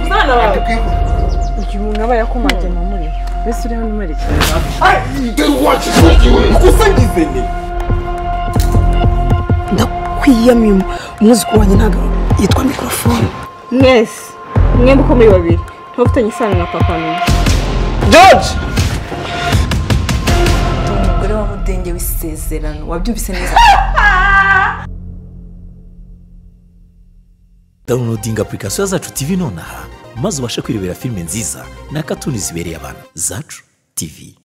umwana wawe igihe umuntu aba yakumagiye mamuriye mbese uriho n'umwerekera dore uwacu ikiwe gusa ngize ni ndakwiyamiye umwuzukuru wanjye ntabwo yitwa mikorofone mwese mwembi uko muri babiri ntufitanye isano na papa n'ubu george umugore wa mudenge w'isezerano wabyumvise neza dawunilodinga apurikasiyo zacu tivi nonaha maze ubashe kwirebera filime nziza na katuni zibereye abantu zacu tivi